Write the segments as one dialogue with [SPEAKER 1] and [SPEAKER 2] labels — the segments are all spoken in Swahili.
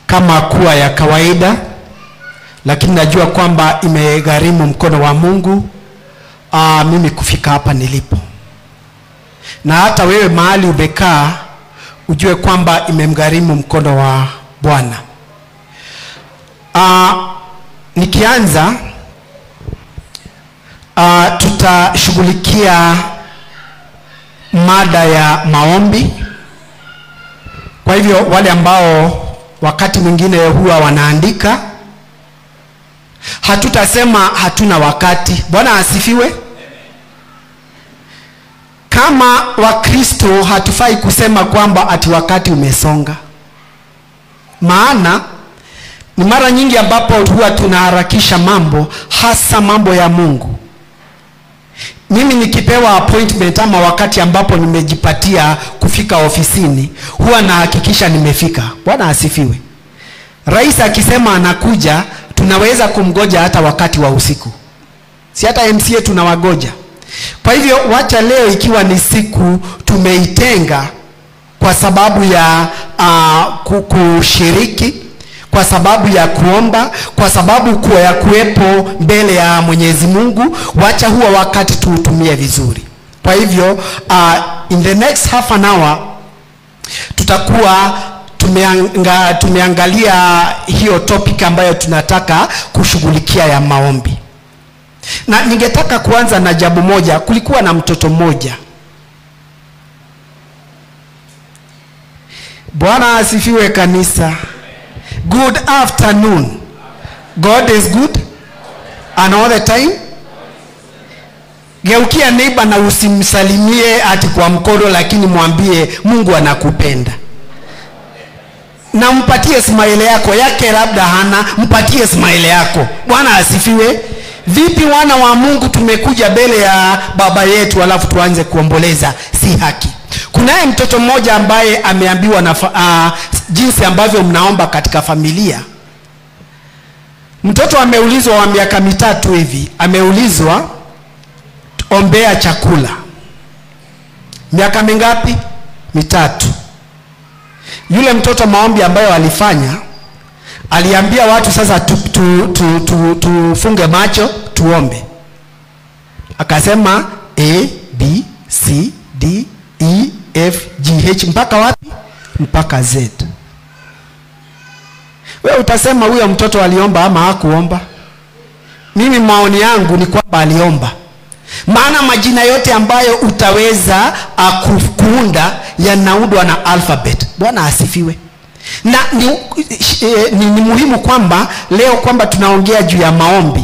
[SPEAKER 1] kama kuwa ya kawaida lakini najua kwamba imegharimu mkono wa mungu aa, mimi kufika hapa nilipo na hata wewe mahali umekaa ujue kwamba imemgharimu mkono wa bwana aa, nikianza uh, tutashughulikia mada ya maombi kwa hivyo wale ambao wakati mwingine huwa wanaandika hatutasema hatuna wakati bwana asifiwe kama wakristo hatufai kusema kwamba ati wakati umesonga maana ni mara nyingi ambapo huwa tunaharakisha mambo hasa mambo ya mungu mimi nikipewa appointment ama wakati ambapo nimejipatia kufika ofisini huwa nahakikisha nimefika bwana asifiwe rais akisema anakuja tunaweza kumgoja hata wakati wa usiku si hata mca tunawagoja kwa hivyo wacha leo ikiwa ni siku tumeitenga kwa sababu ya uh, kushiriki kwa sababu ya kuomba kwa sababu kuwa ya kuwepo mbele ya mwenyezi mungu wacha huo wakati tuutumie vizuri kwa hivyo uh, in the next half an hour tutakuwa tumeanga, tumeangalia hiyo topic ambayo tunataka kushughulikia ya maombi na ningetaka kuanza na jambo moja kulikuwa na mtoto mmoja bwana asifiwe kanisa good afternoon god is good and all the time geukia neighbor na usimsalimie ati kwa mkono lakini mwambie mungu anakupenda na mpatie smaile yako yake labda hana mpatie smaile yako bwana asifiwe vipi wana wa mungu tumekuja mbele ya baba yetu alafu tuanze kuomboleza si haki kunaye mtoto mmoja ambaye ameambiwa na uh, jinsi ambavyo mnaomba katika familia mtoto ameulizwa wa miaka mitatu hivi ameulizwa ombea chakula miaka mingapi mitatu yule mtoto maombi ambayo alifanya aliambia watu sasa tufunge tu, tu, tu, tu macho tuombe akasema a b c d e f g h mpaka wapi mpaka z we utasema huyo mtoto aliomba ama hakuomba mimi maoni yangu ni kwamba aliomba maana majina yote ambayo utaweza uh, kuunda yanaundwa na alphabet bwana asifiwe na ni, eh, ni, ni muhimu kwamba leo kwamba tunaongea juu ya maombi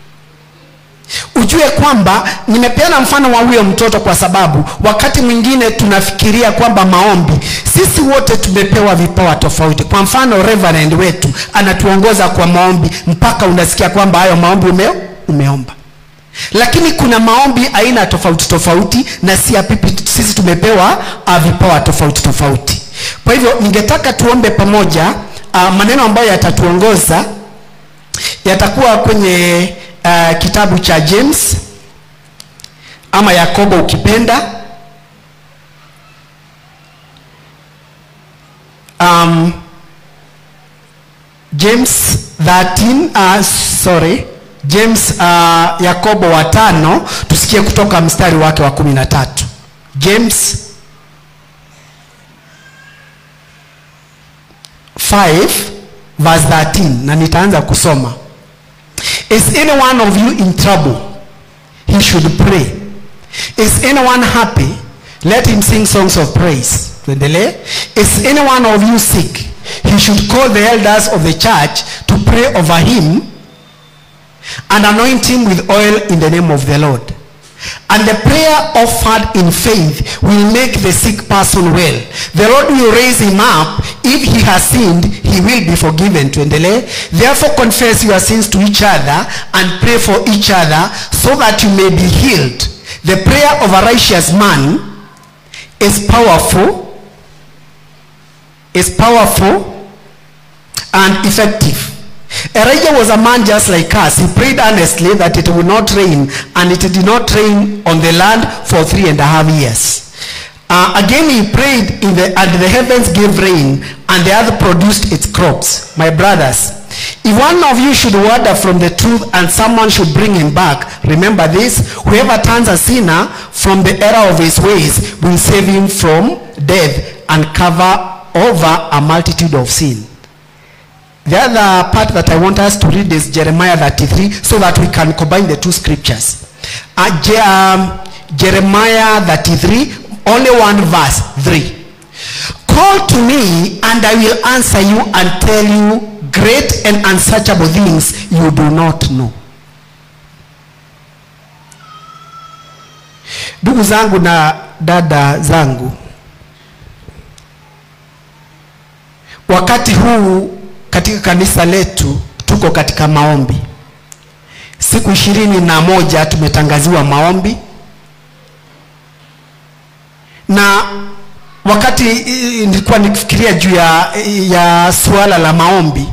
[SPEAKER 1] ujue kwamba nimepeana mfano wa huyo mtoto kwa sababu wakati mwingine tunafikiria kwamba maombi sisi wote tumepewa vipawa tofauti kwa mfano reverend wetu anatuongoza kwa maombi mpaka unasikia kwamba hayo maombi ume, umeomba lakini kuna maombi aina tofauti tofauti na si apipi sisi tumepewa uh, vipawa tofauti tofauti kwa hivyo ningetaka tuombe pamoja uh, maneno ambayo yatatuongoza yatakuwa kwenye uh, kitabu cha james ama yakobo ukipenda um, james 13 uh, sorry james uh, yakobo wa tano tusikie kutoka mstari wake wa kumi na tatu james 5 verse 13 na nitaanza kusoma is any one of you in trouble he should pray is anyone happy let him sing songs of praise tuendelee is any one of you sick he should call the elders of the church to pray over him and anoint him with oil in the name of the lord and the prayer offered in faith will make the sick person well the lord will raise him up if he has sinned he will be forgiven tuendelee therefore confess your sins to each other and pray for each other so that you may be healed the prayer of a righteous man is powerful is powerful and effective Elijah was a man just like us. He prayed earnestly that it would not rain, and it did not rain on the land for three and a half years. Uh, again he prayed, in the, and the heavens gave rain, and the earth produced its crops. My brothers, if one of you should wander from the truth and someone should bring him back, remember this whoever turns a sinner from the error of his ways will save him from death and cover over a multitude of sin. The other part that I want us to read is Jeremiah 33 so that we can combine the two scriptures. Uh, Je- um, Jeremiah 33, only one verse, 3. Call to me and I will answer you and tell you great and unsearchable things you do not know. Ndugu zangu na dada zangu, wakati huu katika kanisa letu tuko katika maombi. Siku ishirini na moja tumetangaziwa maombi na wakati eh, nilikuwa nikifikiria juu ya, ya suala la maombi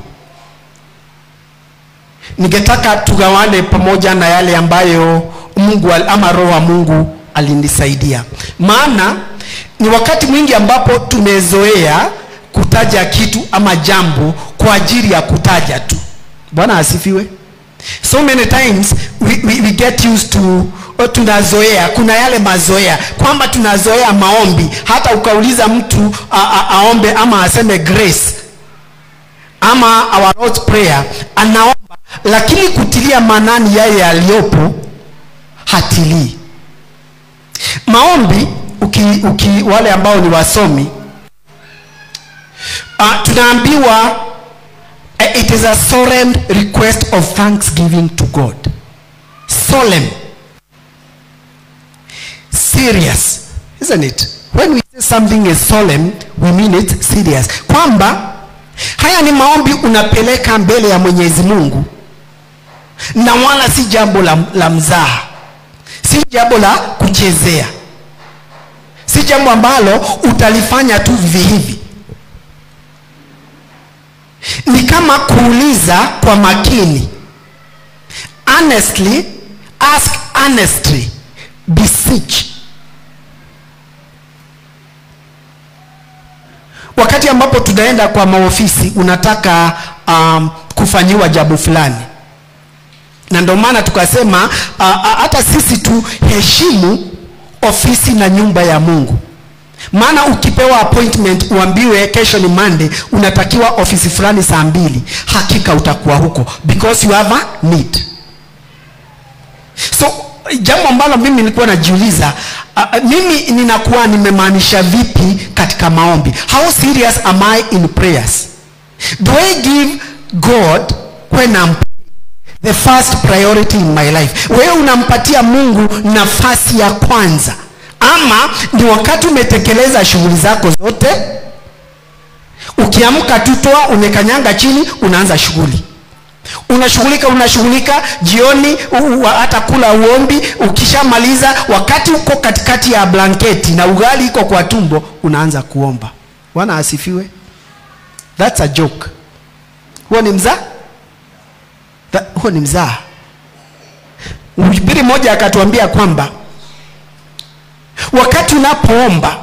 [SPEAKER 1] ningetaka tugawane pamoja na yale ambayo mungu al- ama roho wa mungu alinisaidia maana ni wakati mwingi ambapo tumezoea kutaja kitu ama jambo kwa ajili ya kutaja tu bwana asifiwe so many times we, we, we get used to o, tunazoea kuna yale mazoea kwamba tunazoea maombi hata ukauliza mtu a, a, aombe ama aseme grace ama our Lord's prayer anaomba lakini kutilia manani yale yaliyopo hatilii maombi uki, uki, wale ambao ni wasomi uh, tunaambiwa uh, it is a solemn request of thanksgiving to god solemn serious isn't it when we say something is solemn we mean it serious kwamba haya ni maombi unapeleka mbele ya mwenyezi mungu na wala si jambo la, la mzaha si jambo la kuchezea si jambo ambalo utalifanya tu vivi hivi ni kama kuuliza kwa makini honestly ask honestly beseech wakati ambapo tunaenda kwa maofisi unataka um, kufanyiwa jambo fulani na ndio maana tukasema uh, uh, hata sisi tuheshimu ofisi na nyumba ya mungu maana ukipewa appointment uambiwe kesho ni monday unatakiwa ofisi fulani saa mbili hakika utakuwa huko because you have a need so jambo ambalo mimi nilikuwa najiuliza uh, mimi ninakuwa nimemaanisha vipi katika maombi how serious am i in prayers do i give god when I'm the first priority in my life wewe unampatia mungu nafasi ya kwanza ama ni wakati umetekeleza shughuli zako zote ukiamka tutoa umekanyanga chini unaanza shughuli unashughulika unashughulika jioni u- u- hata kula uombi ukishamaliza wakati uko katikati ya blanketi na ugali iko kwa tumbo unaanza kuomba bwana asifiwe thats a joke huo ni mzaa Tha- huo ni mzaa mhubiri mmoja akatuambia kwamba wakati unapoomba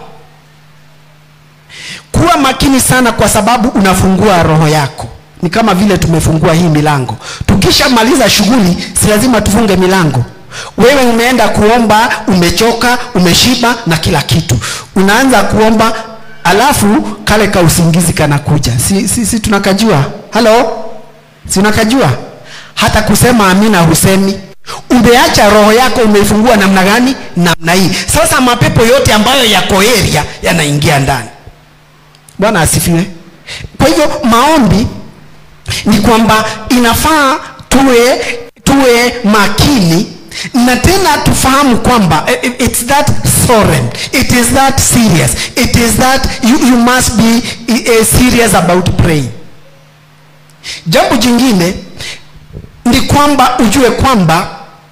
[SPEAKER 1] kuwa makini sana kwa sababu unafungua roho yako ni kama vile tumefungua hii milango tukishamaliza shughuli si lazima tufunge milango wewe umeenda kuomba umechoka umeshiba na kila kitu unaanza kuomba alafu kale ka usingizi kanakuja si, si, si tunakajua halo si unakajua hata kusema amina husemi umeacha roho yako umeifungua namna gani namna hii sasa mapepo yote ambayo yako area yanaingia ndani bwana asifiwe kwa hivyo maombi ni kwamba inafaa tuwe tuwe makini na tena tufahamu kwamba eh, eh, it's that solemn it is that serious it is that you, you must be uh, serious about praying jambo jingine ni kwamba ujue kwamba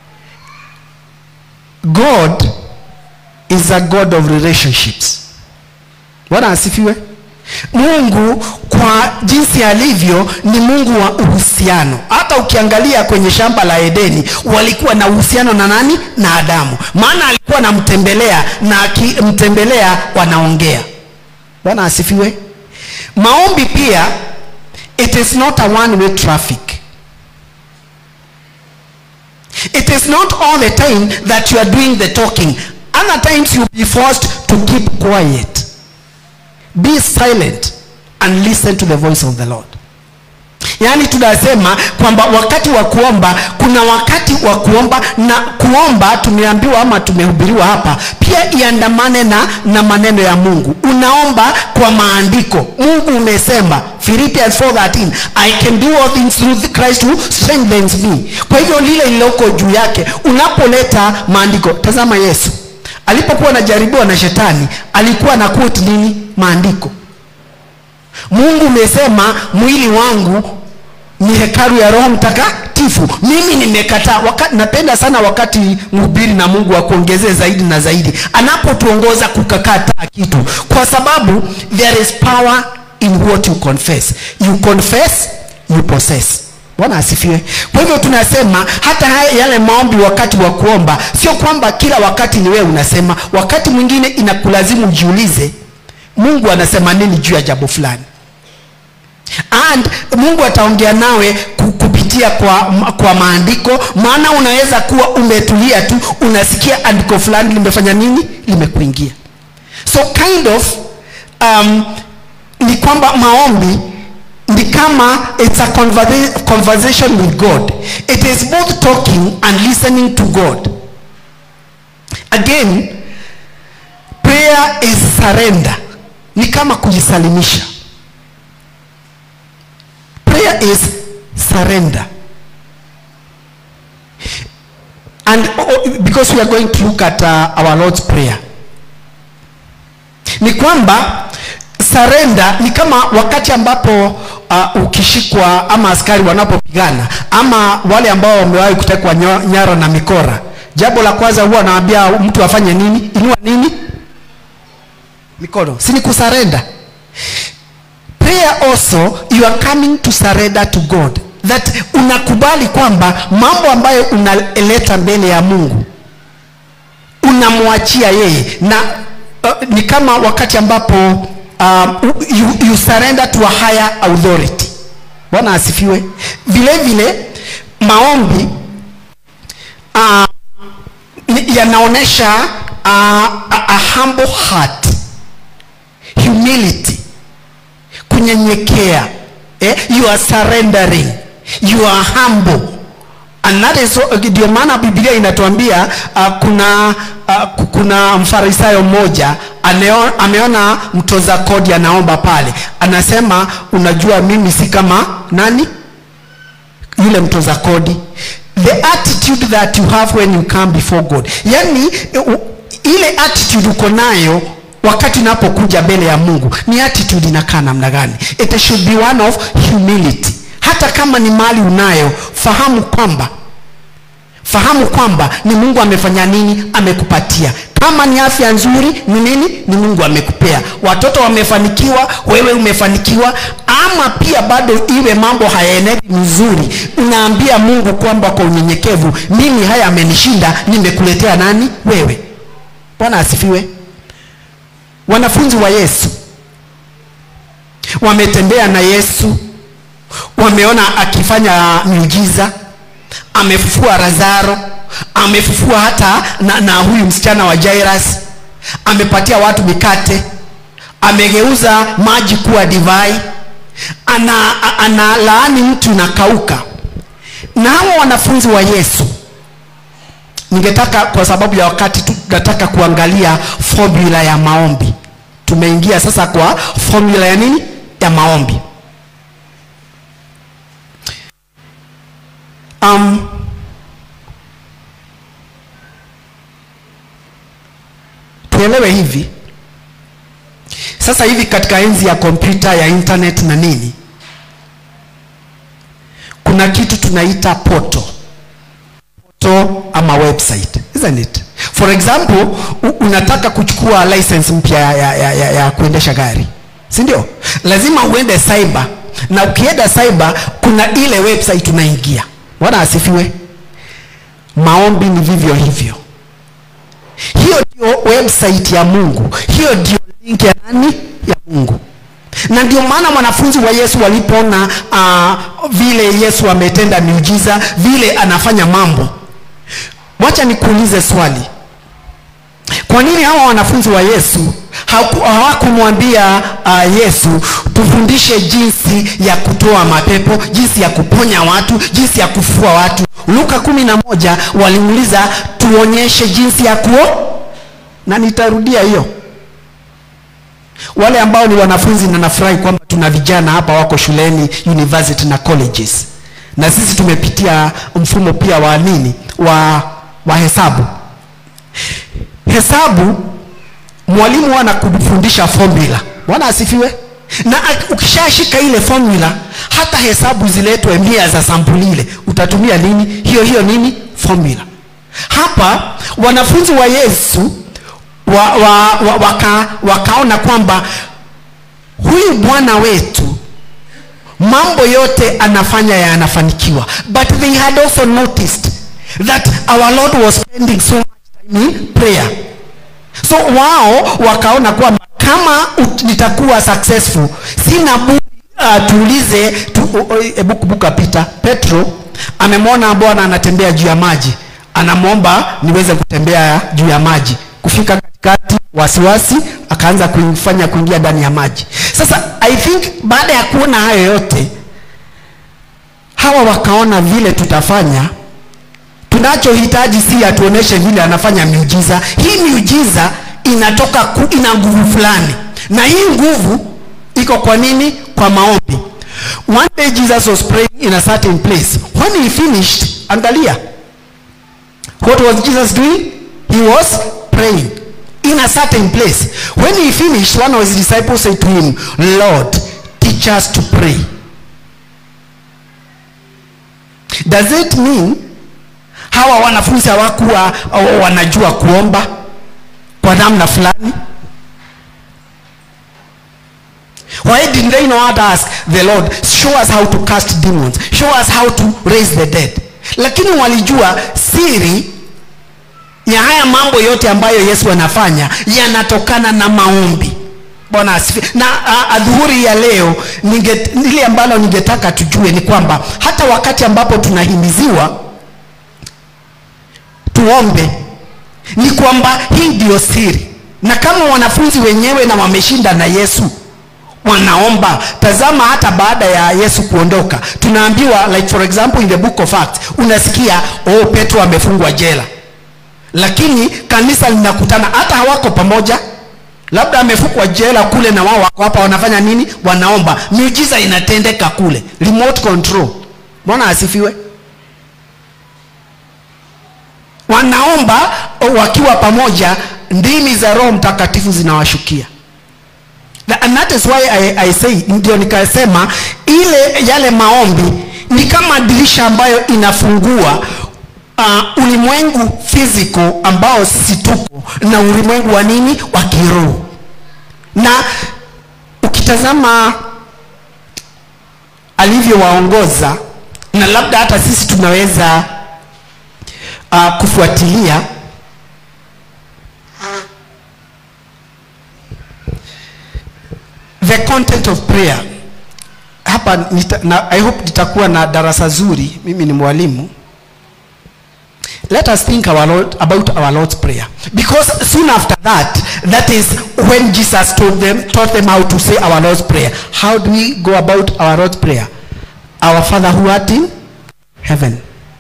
[SPEAKER 1] god is a god of relationships bwana asifiwe mungu kwa jinsi alivyo ni mungu wa uhusiano hata ukiangalia kwenye shamba la edeni walikuwa na uhusiano na nani na adamu maana alikuwa anamtembelea na akimtembelea wanaongea bwana asifiwe maombi pia it is not a one way traffic it is not all the time that you are doing the talking other times you'll be forced to keep quiet be silent and listen to the voice of the lord yaani tunasema kwamba wakati wa kuomba kuna wakati wa kuomba na kuomba tumeambiwa ama tumehubiriwa hapa pia iandamane na, na maneno ya mungu unaomba kwa maandiko mungu umesema philippians 413 i can do all things through christ who strengthens me kwa hivyo lile lililoko juu yake unapoleta maandiko tazama yesu alipokuwa anajaribiwa na shetani alikuwa na quote nini maandiko mungu umesema mwili wangu ni hekalu ya roho mtakatifu mimi nimekataa Waka, napenda sana wakati mhubiri na mungu akuongezee zaidi na zaidi anapotuongoza kukakataa kitu kwa sababu there is power in what you confess you confess you possess bwana asifiwe kwa hivyo tunasema hata haya yale maombi wakati wa kuomba sio kwamba kila wakati ni wewe unasema wakati mwingine inakulazimu ujiulize mungu anasema nini juu ya jambo fulani and mungu ataongea nawe ku- kupitia kwa, kwa maandiko maana unaweza kuwa umetulia tu unasikia andiko fulani limefanya nini limekuingia so kind of um, ni kwamba maombi ni kama it's a conversa- conversation with god it is both talking and listening to god again prayer is surrender ni kama kujisalimisha prayer is surrender and oh, because we are going to look at uh, our lord's prayer ni kwamba surrender ni kama wakati ambapo uh, ukishikwa ama askari wanapopigana ama wale ambao wamewahi kutekwa nyo- nyara na mikora jambo la kwanza huwa anaambia mtu afanye nini inua nini mikono si ni kusarenda prayer also you are coming to surrender to god that unakubali kwamba mambo ambayo unaleta mbele ya mungu unamwachia yeye na uh, ni kama wakati ambapo um, you, you surrender to a higher authority bwana asifiwe vile vile maombi uh, ni- yanaonyesha uh, a, a humble heart humility kunyenyekea eh? you are surrendering you are humble and that is so- ndio maana biblia inatuambia uh, kuna uh, kuna mfarisayo mmoja aneo, ameona mtoza kodi anaomba pale anasema unajua mimi si kama nani yule mtoza kodi the attitude that you have when you come before god yani u- ile attitude uko nayo wakati unapokuja mbele ya mungu ni attitude inakaa namna gani it should be one of humility hata kama ni mali unayo fahamu kwamba fahamu kwamba ni mungu amefanya nini amekupatia kama ni afya nzuri ni nini ni mungu amekupea watoto wamefanikiwa wewe umefanikiwa ama pia bado iwe mambo hayaenendi mzuri unaambia mungu kwamba kwa unyenyekevu mimi haya amenishinda nimekuletea nani wewe bwana asifiwe wanafunzi wa yesu wametembea na yesu wameona akifanya miujiza amefufua lazaro amefufua hata na, na huyu msichana wa jairas amepatia watu mikate amegeuza maji kuwa divai ana, ana laani mtu inakauka na hawa wanafunzi wa yesu ningetaka kwa sababu ya wakati tu nataka kuangalia formula ya maombi tumeingia sasa kwa formula ya nini ya maombi um, tuelewe hivi sasa hivi katika enzi ya kompyuta ya internet na nini kuna kitu tunaita poto poto ama website isn't it for example u- unataka kuchukua license mpya ya, ya, ya, ya, ya kuendesha gari si ndio lazima uende cyber na ukienda cyber kuna ile website unaingia bwana asifiwe maombi ni vivyo hivyo hiyo ndio website ya mungu hiyo ndio link ya nani ya mungu na ndio maana wanafunzi wa yesu walipoona uh, vile yesu ametenda miujiza vile anafanya mambo wacha nikuulize swali kwa nini hawa wanafunzi wa yesu hawaku- hawakumwambia uh, yesu tufundishe jinsi ya kutoa mapepo jinsi ya kuponya watu jinsi ya kufua watu luka kumi na moja waliuliza tuonyeshe jinsi ya kuo na nitarudia hiyo wale ambao ni wanafunzi na nafurahi kwamba tuna vijana hapa wako shuleni university na colleges na sisi tumepitia mfumo pia wa nini wa, wa hesabu hesabu mwalimu huwa anakufundisha formula bwana asifiwe na ak- ukishashika ile formula hata hesabu ziletwe mia za sampuli ile utatumia nini hiyo hiyo nini formula hapa wanafunzi wa yesu wa, wa, wa, waka, wakaona kwamba huyu bwana wetu mambo yote anafanya yanafanikiwa but they had also noticed that our lord was spending so much time in prayer so wao wakaona kwamba kama ut- nitakuwa successful sina budi uh, tuulize tu, hebu kumbuka pita petro amemwona bwana anatembea juu ya maji anamwomba niweze kutembea juu ya maji kufika katikati wasiwasi akaanza kuifanya kuingia ndani ya maji sasa i think baada ya kuona hayo yote hawa wakaona vile tutafanya tunachohitaji si atuoneshe vile anafanya miujiza hii miujiza inatoka ku, ina nguvu fulani na hii nguvu iko kwa nini kwa maombi one day jesus was praying in a certain place when he finished angalia what was jesus doing he was praying in a certain place when he finished one of his disciples said to him lord teach us to pray does it mean hawa wanafunzi hawakuwa uh, wanajua kuomba kwa namna fulani why didn't they know how to ask the lord show us how to cast demons show us how to raise the dead lakini walijua siri ya haya mambo yote ambayo yesu anafanya yanatokana na maombi bwana asifi na uh, adhuhuri ya leo ninge, ile ambalo ningetaka tujue ni kwamba hata wakati ambapo tunahimiziwa tuombe ni kwamba hii ndiyo siri na kama wanafunzi wenyewe na wameshinda na yesu wanaomba tazama hata baada ya yesu kuondoka tunaambiwa like for example in the book of acts unasikia oh petro amefungwa jela lakini kanisa linakutana hata hawako pamoja labda amefungwa jela kule na wao wako hapa wanafanya nini wanaomba miujiza inatendeka kule remote control bwana asifiwe wanaomba wakiwa pamoja ndimi za roho mtakatifu zinawashukia Tha- and that is why I, I say ndio nikasema ile yale maombi ni kama dirisha ambayo inafungua uh, ulimwengu physical ambao sisi tuko na ulimwengu wa nini wa kiroho na ukitazama alivyowaongoza na labda hata sisi tunaweza uh, kufuatilia the content of prayer hapa nita, na, i hope nitakuwa na darasa zuri mimi ni mwalimu let us think our Lord, about our lord's prayer because soon after that that is when jesus told them, taught them how to say our lord's prayer how do we go about our lord's prayer our father who art in heaven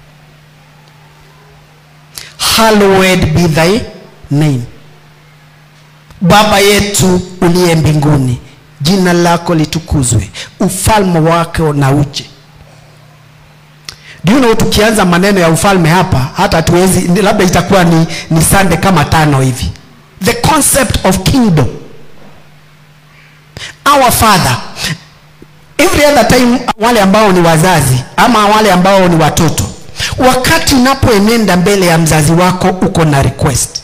[SPEAKER 1] hallowed be thy name baba yetu uliye mbinguni jina lako litukuzwe ufalme wako na uje do you know tukianza maneno ya ufalme hapa hata tuwezi labda itakuwa ni, ni sande kama tano hivi the concept of kingdom our father every other time wale ambao ni wazazi ama wale ambao ni watoto wakati unapoenenda mbele ya mzazi wako uko na request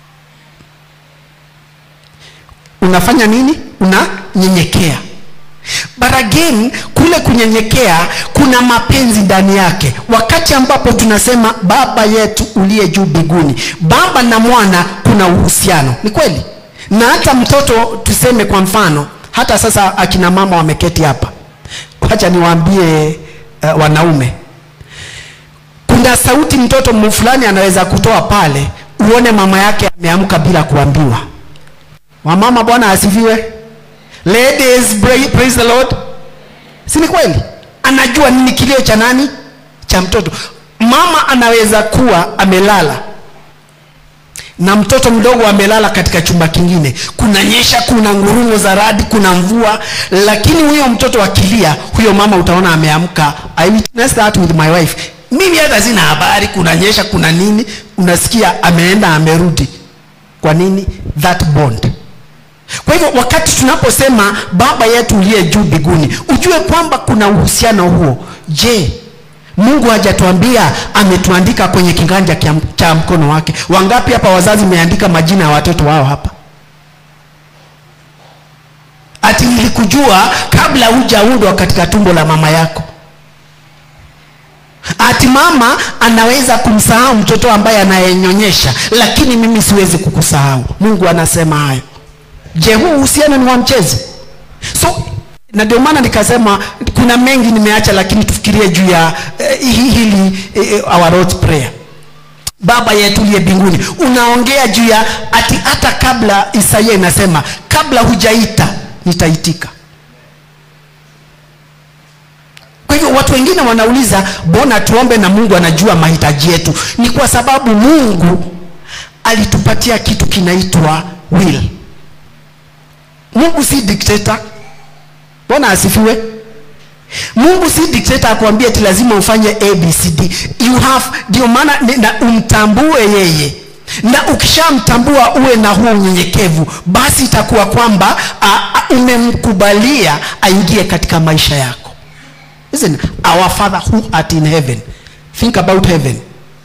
[SPEAKER 1] unafanya nini unanyenyekea but again kule kunyenyekea kuna mapenzi ndani yake wakati ambapo tunasema baba yetu uliye juu mbinguni baba na mwana kuna uhusiano ni kweli na hata mtoto tuseme kwa mfano hata sasa akina mama wameketi hapa wacha niwaambie uh, wanaume kuna sauti mtoto fulani anaweza kutoa pale uone mama yake ameamka bila kuambiwa wamama bwana asifiwe ladies praise the lord si ni kweli anajua nini kilio cha nani cha mtoto mama anaweza kuwa amelala na mtoto mdogo amelala katika chumba kingine kuna nyesha kuna ngurumo za radi kuna mvua lakini huyo mtoto akilia huyo mama utaona ameamka i witnessed that with my wife mimi hata sina habari kuna nyesha kuna nini unasikia ameenda amerudi kwa nini that bond kwa hivyo wakati tunaposema baba yetu uliye juu biguni ujue kwamba kuna uhusiano huo je mungu hajatuambia ametuandika kwenye kiganja cha mkono wake wangapi hapa wazazi meandika majina ya watoto wao hapa ati nilikujua kabla hujaundwa katika tumbo la mama yako ati mama anaweza kumsahau mtoto ambaye anayenyonyesha lakini mimi siwezi kukusahau mungu anasema hayo je huu uhusiano ni wa mchezo so na ndio maana nikasema kuna mengi nimeacha lakini tufikirie juu ya uh, hili uh, our Lord's prayer baba yetu liye mbinguni unaongea juu ya ati hata kabla isaia inasema kabla hujaita nitaitika kwa hivyo watu wengine wanauliza mbona tuombe na mungu anajua mahitaji yetu ni kwa sababu mungu alitupatia kitu kinaitwa will mungu si dikteta bwana asifiwe mungu si dikteta akuambia ati lazima ufanye abcd you have ndio maana na umtambue yeye na ukishamtambua uwe na huo unyenyekevu basi itakuwa kwamba umemkubalia aingie katika maisha yako Listen, our father who art in heaven think about heaven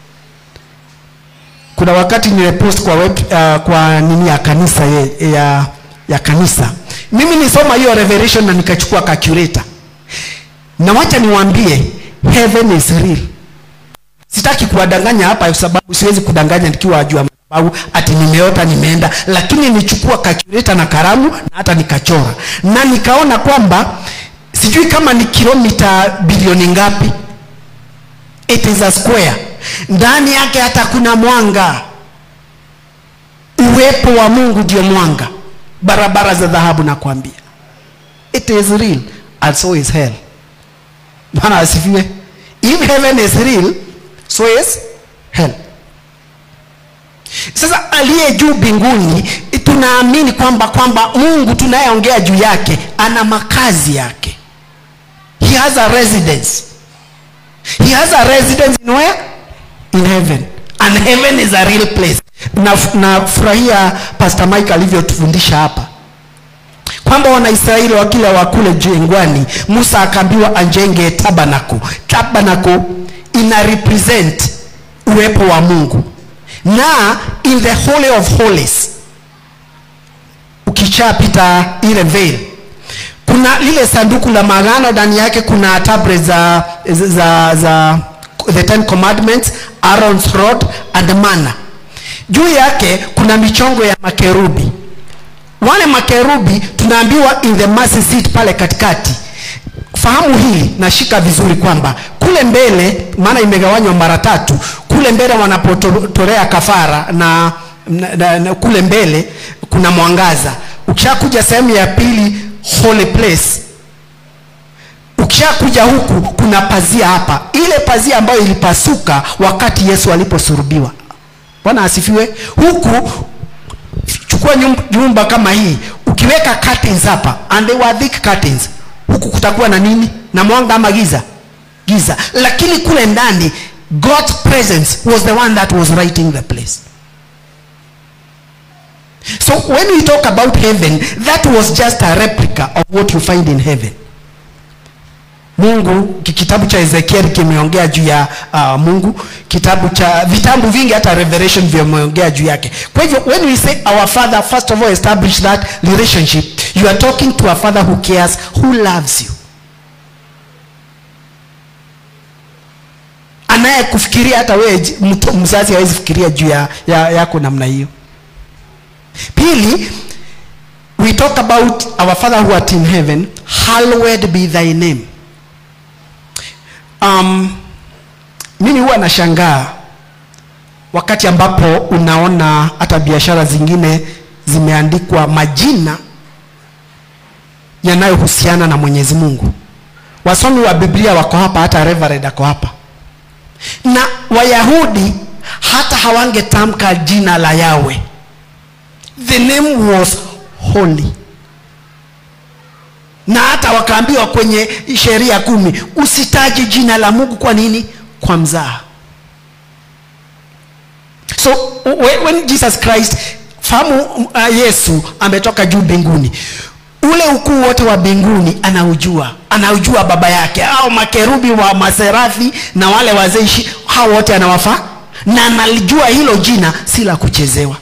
[SPEAKER 1] kuna wakati nimepost kwa web, uh, kwa nini ya kanisa ya, ya, ya kanisa mimi nisoma hiyo revelation na nikachukua calculator na wacha niwaambie heaven is real sitaki kuwadanganya hapa kwa sababu siwezi kudanganya nikiwa juu ya madhabahu ati nimeota nimeenda lakini nichukua calculator na karamu na hata nikachora na nikaona kwamba sijui kama ni kilomita bilioni ngapi it is a square ndani yake hata kuna mwanga uwepo wa mungu ndio mwanga barabara za dhahabu nakwambia it is real and so is hell bwana asifiwe if heaven is real so is hell sasa aliye juu mbinguni tunaamini kwamba kwamba mungu tunayeongea juu yake ana makazi yake he has a residence he has a residence in where in heaven and heaven is a real place nafurahia na pastor mike alivyotufundisha hapa kwamba wanaisraeli wakila wakule jengwani musa akaambiwa ajenge tabanako tabanako ina represent uwepo wa mungu na in the holy of holies ukishapita ile veil kuna lile sanduku la magano ndani yake kuna tabre za, za, za the ten commandments Aaron's rod and manna juu yake kuna michongo ya makerubi wale makerubi tunaambiwa in the mercy seat pale katikati fahamu hili nashika vizuri kwamba kule mbele maana imegawanywa mara tatu kule mbele wanapotolea kafara na, na, na, na kule mbele kuna mwangaza ukishakuja sehemu ya pili holy place ukishakuja huku kuna pazia hapa ile pazia ambayo ilipasuka wakati yesu aliposurubiwa bwana asifiwe huku chukua nyumba kama hii ukiweka curtains hapa and they were thick curtains huku kutakuwa na nini na mwanga ama giza giza lakini kule ndani god's presence was the one that was writing the place so when we talk about heaven that was just a replica of what you find in heaven mungu kitabu cha ezekiel kimeongea juu ya uh, mungu kitabu cha vitabu vingi hata revelation vimeongea juu yake kwa hivyo when we say our father first of all establish that relationship you are talking to a father who cares who loves you anayekufikiria hata wewe mzazi hawezi fikiria juu ya, ya, yako namna hiyo pili we talk about our father who art in heaven hallowed be thy name um, mimi huwa nashangaa wakati ambapo unaona hata biashara zingine zimeandikwa majina yanayohusiana na mwenyezi mungu wasomi wa biblia wako hapa hata reverend ako hapa na wayahudi hata hawangetamka jina la yawe the name was holy na hata wakaambiwa kwenye sheria kumi usitaji jina la mungu kwa nini kwa mzaha so when, when jesus christ fahamu uh, yesu ametoka juu mbinguni ule ukuu wote wa mbinguni anaujua anaujua baba yake au makerubi wa maserafi na wale wazeishi hao wote anawafaa na analijua hilo jina si la kuchezewa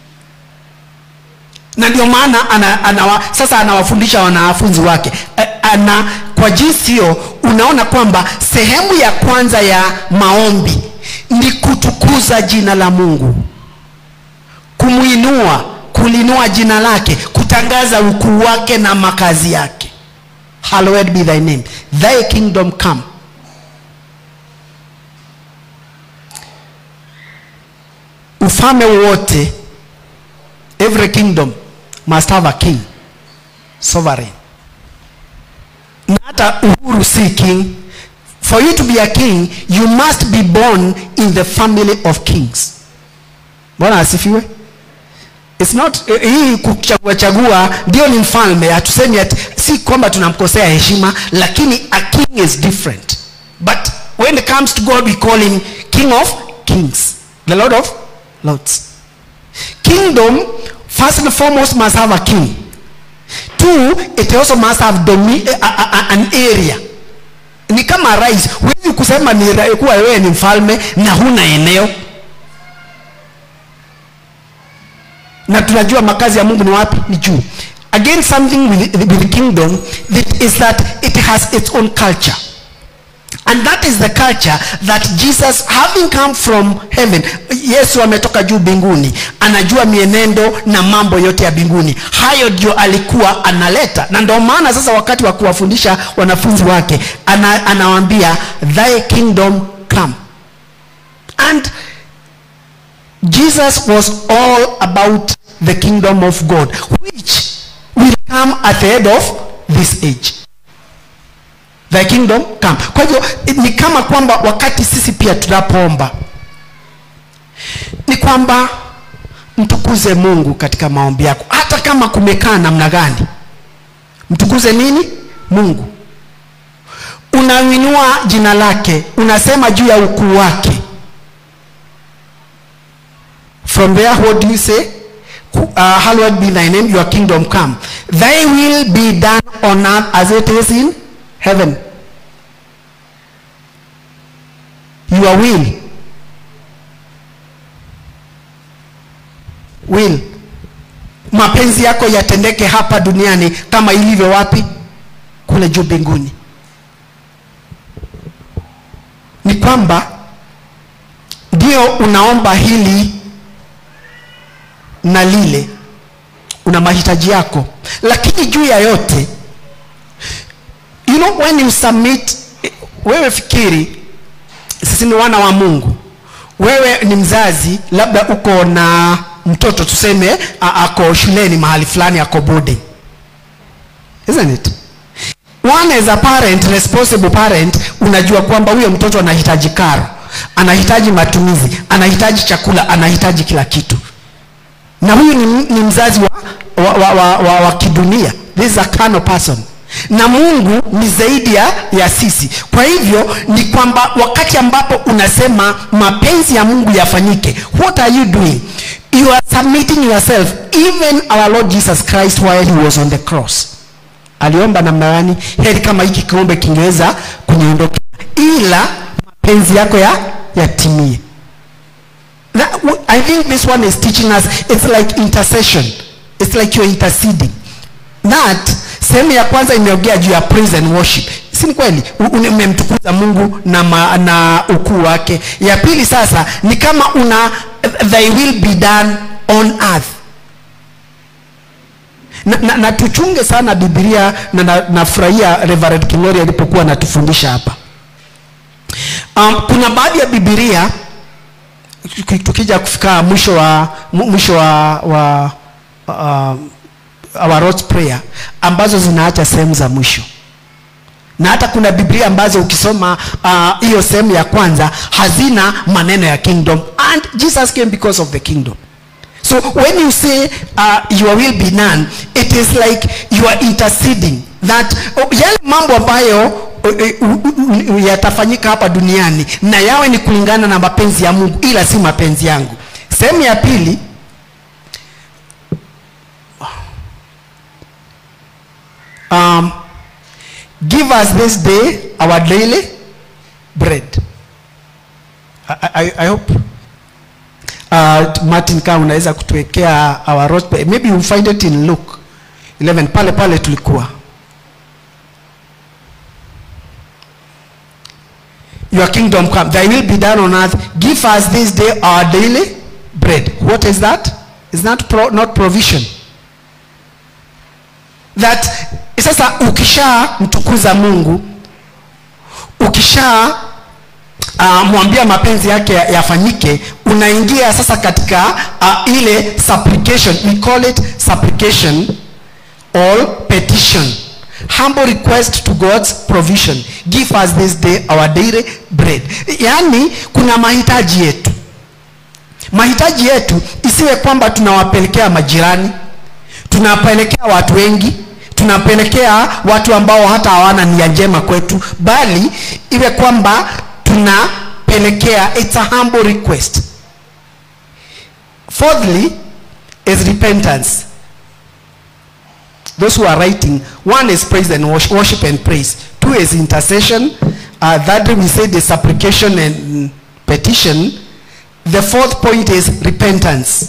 [SPEAKER 1] na ndio maana ana, ana, sasa anawafundisha wanafunzi wake ana kwa jinsi hiyo unaona kwamba sehemu ya kwanza ya maombi ni kutukuza jina la mungu kumwinua kulinua jina lake kutangaza ukuu wake na makazi yake hallowed be thy name thy kingdom come ufalme wote every kingdom must have a king sovereign na hata uhuru si king for you to be a king you must be born in the family of kings bwana asifiwe It's not uh, hii kuchagua chagua ndio ni mfalme hatusemi ati si kwamba tunamkosea heshima lakini a king is different but when it comes to god we call him king of kings the lord of lords kingdom first and foremost must have a king two it also must have domi- a, a, a, an area ni kama rais huwezi kusema ni ra- kuwa wewe ni mfalme na huna eneo na tunajua makazi ya mungu ni wapi ni juu again something with, with the kingdom that is that it has its own culture and that is the culture that jesus having come from heaven yesu ametoka juu mbinguni anajua mienendo na mambo yote ya mbinguni hayo ndio alikuwa analeta na ndio maana sasa wakati wa kuwafundisha wanafunzi wake ana, anawaambia thy kingdom come and Jesus was all about the kingdom of God, which will come at the end of this age. The kingdom come. Kwa hivyo ni kama kwamba wakati sisi pia tunapoomba ni kwamba mtukuze Mungu katika maombi yako, hata kama kumekaa namna gani. Mtukuze nini? Mungu. Unainua jina lake, unasema juu ya ukuu wake From there, what do you say? Uh, hallowed be thy name, your kingdom come. Thy will be done on earth as it is in heaven. Your will. Will. Mapenzi yako yatendeke hapa duniani kama ilivyo wapi? Kule juu mbinguni. Ni kwamba ndio unaomba hili na lile una mahitaji yako lakini juu ya yote you know when you submit wewe fikiri sisi ni wana wa mungu wewe ni mzazi labda uko na mtoto tuseme a- ako shuleni mahali fulani ako boarding isn't it one as a parent responsible parent unajua kwamba huyo mtoto anahitaji karo anahitaji matumizi anahitaji chakula anahitaji kila kitu na huyu ni, ni mzazi wa, wa, wa, wa, wa, wa kidunia this is a carnal person na mungu ni zaidi ya, ya sisi kwa hivyo ni kwamba wakati ambapo unasema mapenzi ya mungu yafanyike what are you doing you are submitting yourself even our lord jesus christ while he was on the cross aliomba namna gani heri kama hiki kiombe kingeweza kuniondokea ila mapenzi yako ya yatimie That, w- I think this one is teaching us it's like intercession. It's like you're interceding. That sehemu ya kwanza imeongea juu ya praise and worship. Si ni kweli? U- une- Umemtukuza Mungu na, ma, na ukuu wake. Ya pili sasa ni kama una thy will be done on earth. na, na, na tuchunge sana biblia na nafurahia na nafurahia reverend kilori alipokuwa anatufundisha hapa um, kuna baadhi ya bibilia tukija kufika mwisho wa mu- mwisho wa, wa uh, our Lord's prayer ambazo zinaacha sehemu za mwisho na hata kuna biblia ambazo ukisoma ah, hiyo uh, sehemu ya kwanza hazina maneno ya kingdom and jesus came because of the kingdom so when you say uh, your will be done it is like you are interceding that oh, yale mambo ambayo uh, uh, uh, yatafanyika hapa duniani na yawe ni kulingana na mapenzi ya mungu ila si mapenzi yangu sehemu ya pili um, give us this day our daily bread i, I, I hope uh, martin kama unaweza kutuwekea our road maybe you find it in luke 11 pale pale tulikuwa your kingdom come thy will be done on earth give us this day our daily bread what is that is that pro, not provision that sasa ukisha mtukuza mungu ukisha uh, mwambia mapenzi yake ya- yafanyike unaingia sasa katika uh, ile supplication we call it supplication or petition humble request to god's provision give us this day our daily bread yaani kuna mahitaji yetu mahitaji yetu isiwe kwamba tunawapelekea majirani tunapelekea watu wengi tunapelekea watu ambao hata hawana nia njema kwetu bali iwe kwamba tunapelekea it's a humble request fourthly is repentance those who are writing one is praise and worship, worship and praise two is intercession uh, thirdly we say the supplication and petition the fourth point is repentance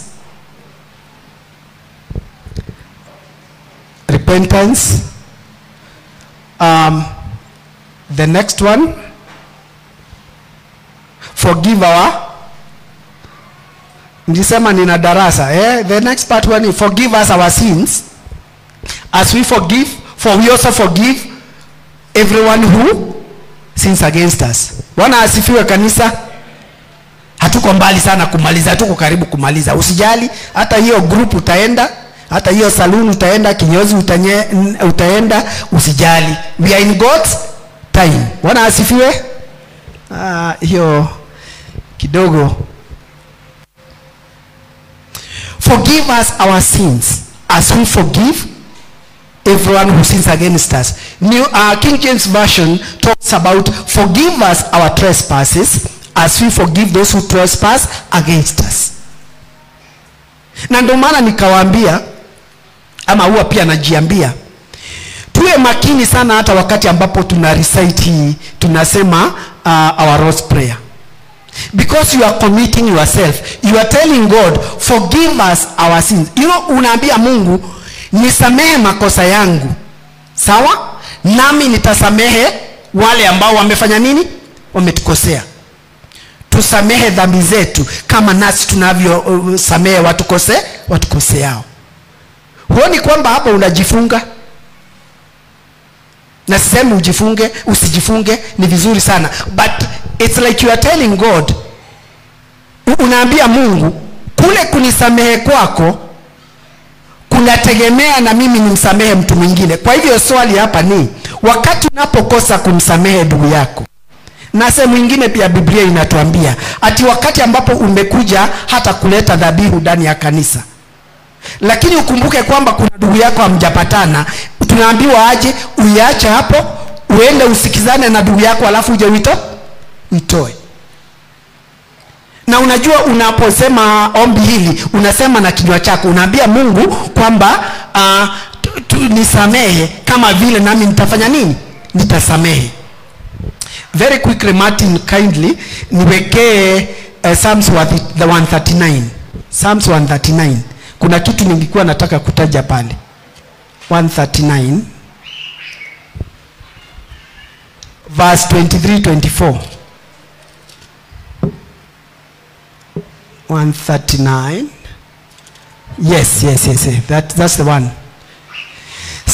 [SPEAKER 1] repentance um, the next one forgive our nilisema nina darasa eh? the next part one is forgive us our sins as we forgive for we also forgive everyone who sins against us bwana asifiwe kanisa hatuko mbali sana kumaliza tuko karibu kumaliza usijali hata hiyo group utaenda hata hiyo saloon utaenda kinyozi utanye, n- utaenda usijali we are in god's time bwana asifiwe ah, hiyo kidogo forgive us our sins as we forgive everyone who sins against us. New uh, King James Version talks about forgive us our trespasses as we forgive those who trespass against us. Na ndio maana nikawaambia ama huwa pia najiambia tuwe makini sana hata wakati ambapo tuna recite hii tunasema uh, our Lord's prayer because you are committing yourself you are telling god forgive us our sins you know unaambia mungu nisamehe makosa yangu sawa nami nitasamehe wale ambao wamefanya nini wametukosea tusamehe dhambi zetu kama nasi tunavyosamehe uh, watukose watukoseao huoni kwamba hapa unajifunga na sisemi ujifunge usijifunge ni vizuri sana but it's like you are telling god u- unaambia mungu kule kunisamehe kwako kunategemea na mimi nimsamehe mtu mwingine kwa hivyo swali hapa ni wakati unapokosa kumsamehe ndugu yako na sehemu ingine pia biblia inatuambia ati wakati ambapo umekuja hata kuleta dhabihu ndani ya kanisa lakini ukumbuke kwamba kuna ndugu yako hamjapatana tunaambiwa aje uiache hapo uende usikizane na ndugu yako alafu uje uito uitoe na unajua unaposema ombi hili unasema na kinywa chako unaambia mungu kwamba uh, tu- tu- nisamehe kama vile nami nitafanya nini nitasamehe very quickly martin kindly niwekee uh, psalms wa the the 139 psalms 139 kuna kitu nilikuwa nataka kutaja pale 139 verse 23 24 139 yes yes yes, yes. That, that's the one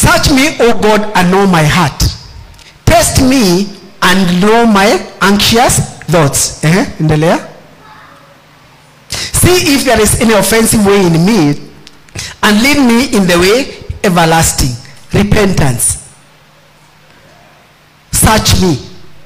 [SPEAKER 1] search me o god and know my heart test me and know my anxious thoughts eh, endelea see if there is any offensive way in me and lead me in the way everlasting repentance search me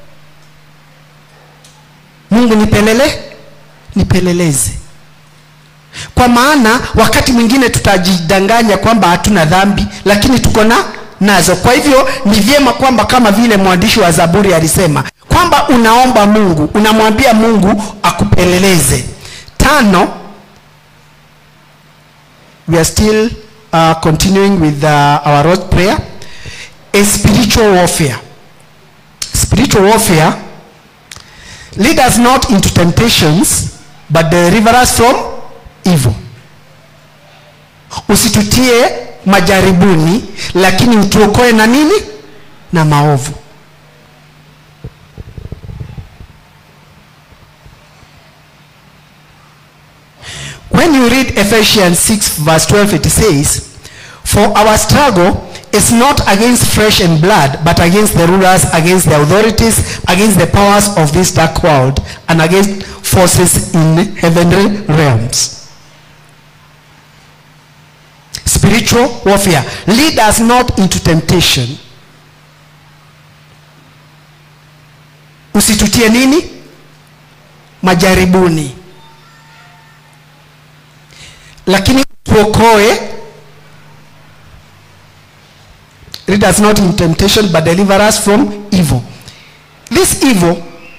[SPEAKER 1] mungu nipelele nipeleleze kwa maana wakati mwingine tutajidanganya kwamba hatuna dhambi lakini tuko na nazo kwa hivyo ni vyema kwamba kama vile mwandishi wa zaburi alisema kwamba unaomba mungu unamwambia mungu akupeleleze tano we are still uh, continuing with uh, our road prayer a spiritual warfare spiritual warfare lead us not into temptations but deliver us from evil usitutie majaribuni lakini utuokoe na nini na maovu when you read ephesians 6 verse 12 it says for our struggle is not against flesh and blood but against the rulers against the authorities against the powers of this dark world and against forces in heavenly realms spiritual warfare lead us not into temptation usitutie nini majaribuni lakini tuokoe lead us not in temptation but deliver us from evil this evil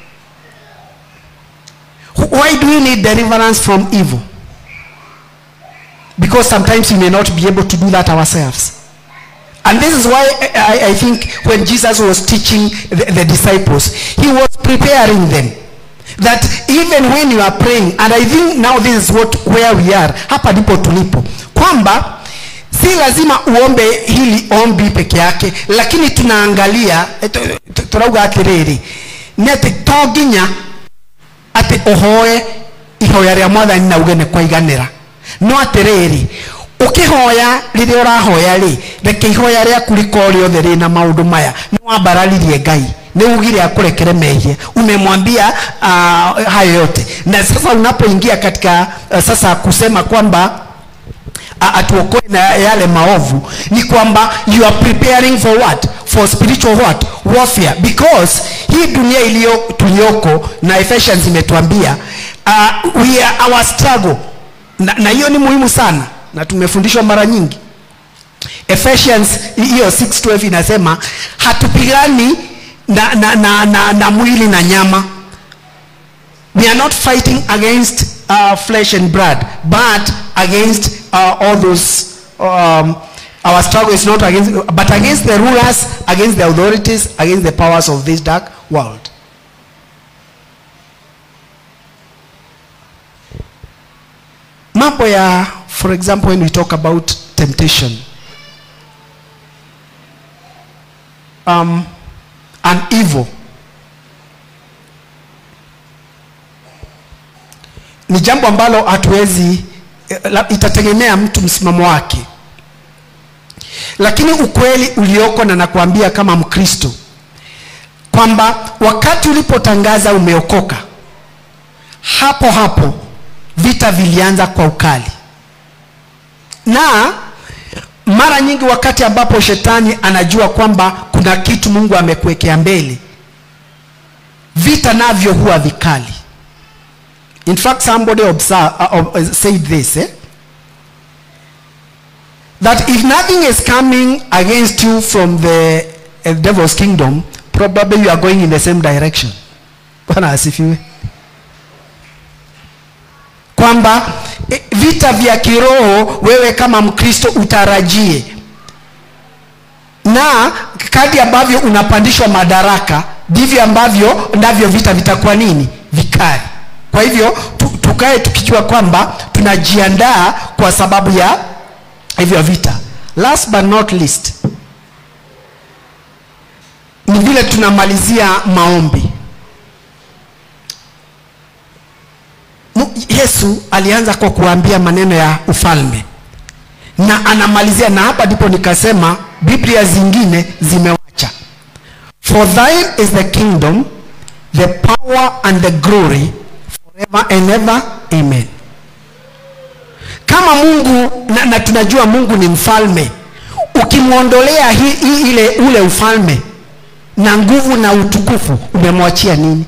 [SPEAKER 1] why do we need deliverance from evil because sometimes we may not be able to do that ourselves and this is why I, I think when jesus was teaching the, the disciples he was preparing them that even when you are praying and i think now this is what where we are hapa ndipo tulipo kwamba si lazima uombe hili ombi peke yake lakini tunaangalia eh, tu- tu- turauga atiriri nĩ atĩ to nginya atĩ ũhoe ihoya rĩa mwathani na uge nĩ kwaiganĩra no atĩrĩrĩ ũkĩhoya rĩrĩa ũrahoya rĩ reke ihoya rĩaku rĩkorwo rĩothe rĩna maũndũ maya nĩ wambararirie ngai nĩ ugire akurekere mehia umemwambia uh, hayo yote na sasa unapoingia katika uh, sasa kusema kwamba a- atuokoe na yale maovu ni kwamba you are preparing for what for spiritual what warfare because hii dunia iliyo tuliyoko na Ephesians imetuambia uh, we are our struggle na, na hiyo ni muhimu sana na tumefundishwa mara nyingi Ephesians hiyo 6:12 inasema hatupigani na, na, na, na, na mwili na nyama we are not fighting against uh, flesh and blood but against uh, all those um, our struggle is not against but against the rulers against the authorities against the powers of this dark world mambo ya for example when we talk about temptation um, and evil ni jambo ambalo hatuwezi eh, la- itategemea mtu msimamo wake lakini ukweli ulioko na nakwambia kama mkristo kwamba wakati ulipotangaza umeokoka hapo hapo vita vilianza kwa ukali na mara nyingi wakati ambapo shetani anajua kwamba kuna kitu mungu amekuwekea mbele vita navyo huwa vikali In fact, somebody observe, uh, uh, said this eh? that if nothing is coming against you from the uh, devil's kingdom, probably you are going in the same direction. Bwana asifiwe. Kwamba eh, vita vya kiroho wewe kama Mkristo utarajie, na kadi ambavyo unapandishwa madaraka ndivyo ambavyo ndavyo vita vitakuwa nini vikali kwa hivyo tu, tukae tukijua kwamba tunajiandaa kwa sababu ya hivyo vita last but not least ni vile tunamalizia maombi Mu- yesu alianza kwa kuambia maneno ya ufalme na anamalizia na hapa ndipo nikasema biblia zingine zimewacha for thine is the kingdom the power and the glory forever and ever amen kama mungu na, na tunajua mungu ni mfalme ukimwondolea hi, hi, ile ule ufalme na nguvu na utukufu umemwachia nini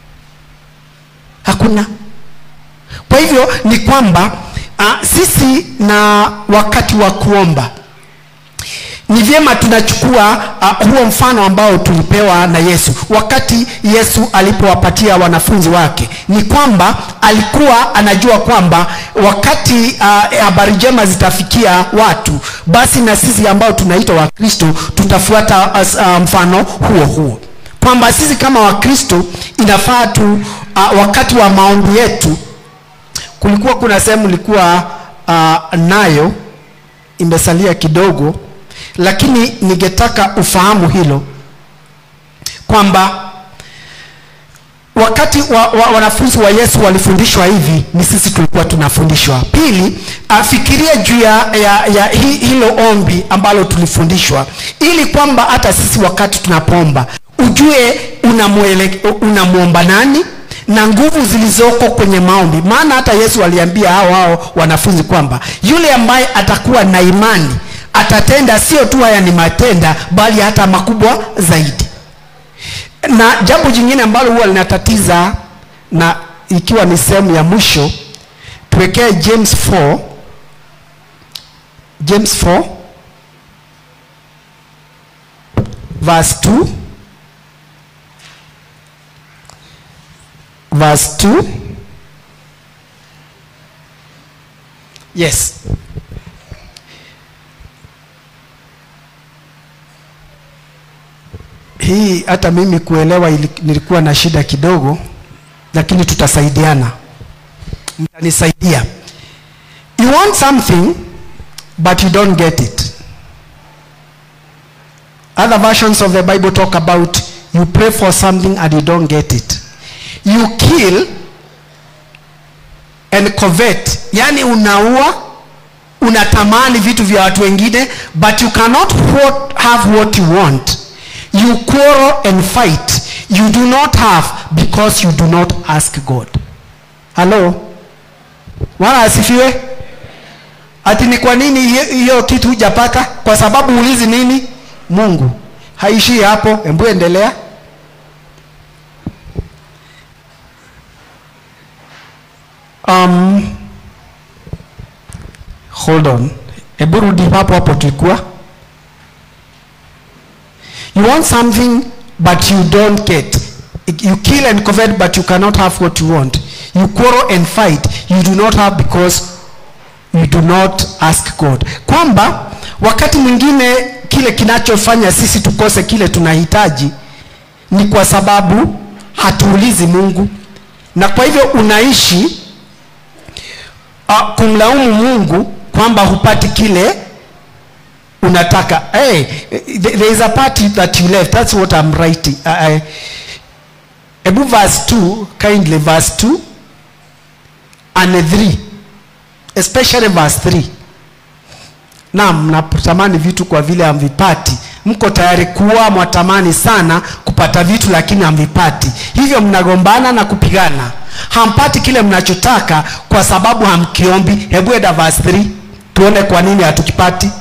[SPEAKER 1] hakuna kwa hivyo ni kwamba uh, sisi na wakati wa kuomba ni vyema tunachukua uh, huo mfano ambao tulipewa na yesu wakati yesu alipowapatia wanafunzi wake ni kwamba alikuwa anajua kwamba wakati habari uh, njema zitafikia watu basi na sisi ambao tunaitwa wakristo tutafuata uh, uh, mfano huo huo kwamba sisi kama wakristo inafaa tu uh, wakati wa maombi yetu kulikuwa kuna sehemu ilikuwa uh, nayo imesalia kidogo lakini ningetaka ufahamu hilo kwamba wakati wa, wa, wanafunzi wa yesu walifundishwa hivi ni sisi tulikuwa tunafundishwa pili afikiria juu ya, ya, ya hi, hilo ombi ambalo tulifundishwa ili kwamba hata sisi wakati tunapoomba ujue unamwomba nani na nguvu zilizoko kwenye maombi maana hata yesu aliambia hao hao wanafunzi kwamba yule ambaye atakuwa na imani atatenda sio tu haya ni matenda bali hata makubwa zaidi na jambo jingine ambalo huwa linatatiza na ikiwa ni sehemu ya mwisho tuwekee james 4 james 4 verse 2 verse 2 yes hii hata mimi kuelewa ili, nilikuwa na shida kidogo lakini tutasaidiana mtanisaidia you want something but you don't get it other versions of the bible talk about you pray for something and you don't get it you kill and covet yani unaua unatamani vitu vya watu wengine but you cannot what, have what you want you quarrel and fight you do not have because you do not ask god halo wala asifiwe ati ni kwa nini hiyo kitu hujapata kwa sababu ulizi nini mungu haishii hapo embu endelea um, hold on hebu rudi hapo hapo tulikuwa you want something but you don't get you kill and covet but you cannot have what you want you quarrel and fight you do not have because you do not ask god kwamba wakati mwingine kile kinachofanya sisi tukose kile tunahitaji ni kwa sababu hatuulizi mungu na kwa hivyo unaishi uh, kumlaumu mungu kwamba hupati kile unataka hey, there is a party that you left that's what i'm writing uh, ebu verse 2 kindly verse 2 and 3 especially verse 3 naam mnatamani vitu kwa vile hamvipati mko tayari kuwa mwatamani sana kupata vitu lakini hamvipati hivyo mnagombana na kupigana hampati kile mnachotaka kwa sababu hamkiombi hebu eda verse 3 tuone kwa nini hatukipati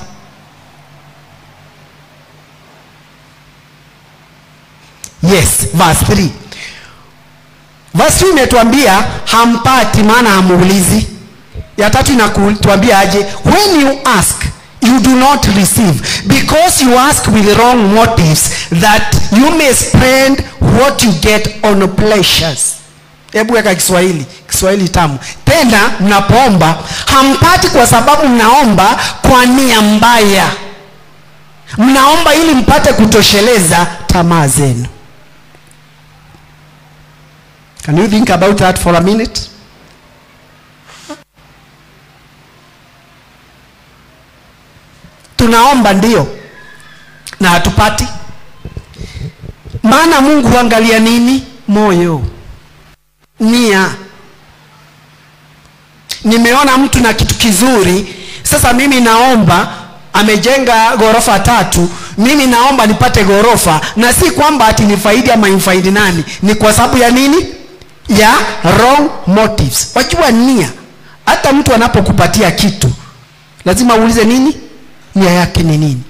[SPEAKER 1] yes verse 3 verse 2 imetuambia hampati maana hamuulizi ya tatu inatuambia aje when you ask you do not receive because you ask with wrong motives that you may spend what you get on pleasures hebu weka kiswahili kiswahili tamu tena mnapoomba hampati kwa sababu mnaomba kwa nia mbaya mnaomba ili mpate kutosheleza tamaa zenu can you think about that for a minute tunaomba ndio na hatupati maana mungu huangalia nini moyo nia nimeona mtu na kitu kizuri sasa mimi naomba amejenga ghorofa tatu mimi naomba nipate ghorofa na si kwamba ati ni faidi ama imfaidi nani ni kwa sababu ya nini ya wrong motives wajua nia hata mtu anapokupatia kitu lazima uulize nini nia yake ni nini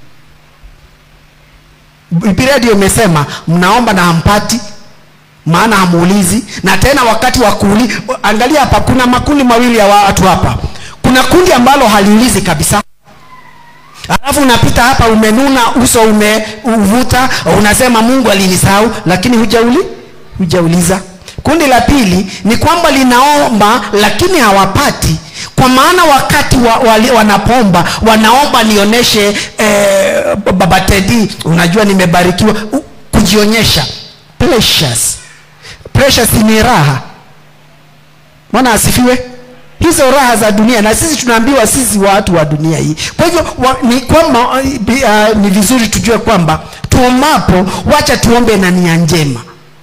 [SPEAKER 1] biblia ndio imesema mnaomba na hampati maana hamuulizi na tena wakati wa kuuli angalia hapa kuna makundi mawili ya watu hapa kuna kundi ambalo haliulizi kabisa alafu unapita hapa umenuna uso umeuvuta unasema mungu alinisahau lakini hujauli hujauliza kundi la pili ni kwamba linaomba lakini hawapati kwa maana wakati wa, wa, wanapomba wanaomba nionyeshe eh, baba tedi unajua nimebarikiwa U- kujionyesha precious precious ni raha mwana asifiwe hizo raha za dunia na sisi tunaambiwa sisi watu wa dunia hii kwa hivyo wa, ni kwamba uh, ni vizuri tujue kwamba tuomapo wacha tuombe na nia njema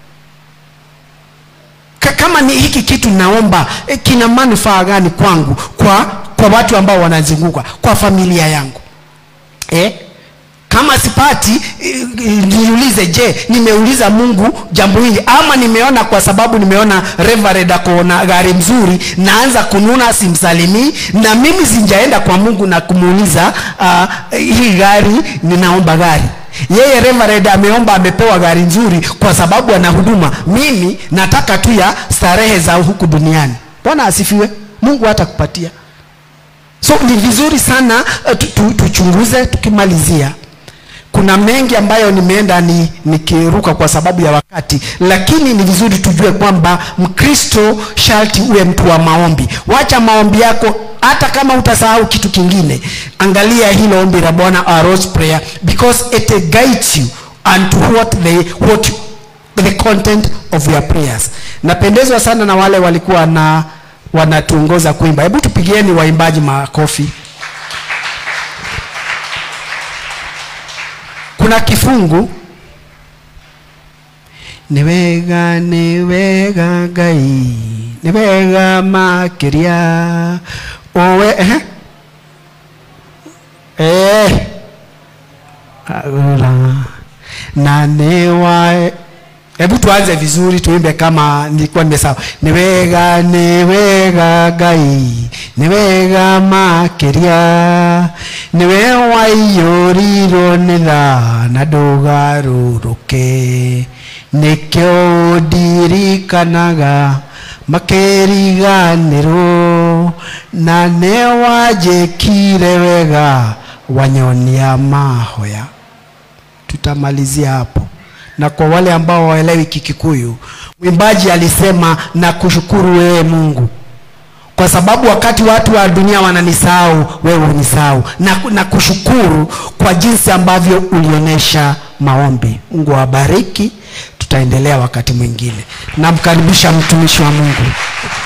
[SPEAKER 1] Ka- kama ni hiki kitu naomba eh, kina manufaa gani kwangu kwa kwa watu ambao wanazunguka kwa familia yangu eh? kama sipati eh, eh, niulize je nimeuliza mungu jambo hili ama nimeona kwa sababu nimeona reverend akona gari mzuri naanza kununa simsalimii na mimi sinjaenda kwa mungu na kumuuliza uh, hii gari ninaomba gari yeye reverend ameomba amepewa gari nzuri kwa sababu ana huduma mimi nataka tu ya starehe za huku duniani bwana asifiwe mungu hatakupatia so ni vizuri sana uh, tu- tu- tuchunguze tukimalizia kuna mengi ambayo nimeenda ni nikiruka kwa sababu ya wakati lakini ni vizuri tujue kwamba mkristo sharti uwe mtu wa maombi wacha maombi yako hata kama utasahau kitu kingine angalia hilo ombi la bwana our Lord's prayer because it guides you unto what the, what the content of your prayers napendezwa sana na wale walikuwa na wanatuongoza kuimba hebu tupigieni waimbaji makofi kuna kifungu nĩ wega nĩ wega ngai nĩ wega makĩria owe ehe eh agora na nĩ wa hebu tuanze vizuri tuimbe kama nilikuwa nimesahau nĩ wega nĩ wega ngai nĩ wega makĩria nĩwe waiyũrirwo nĩ tha na ndũgarũrũke nĩkĩo ndirikanaga makĩriganĩrwo na nĩ wanjĩkire wega wanyonia mahoya tutamalizia hapo na kwa wale ambao waelewi kikikuyu mwimbaji alisema na kushukuru wewe mungu kwa sababu wakati watu wa dunia wananisahau wewe unisahau na, na kushukuru kwa jinsi ambavyo ulionyesha maombi mungu awabariki tutaendelea wakati mwingine namkaribisha mtumishi wa mungu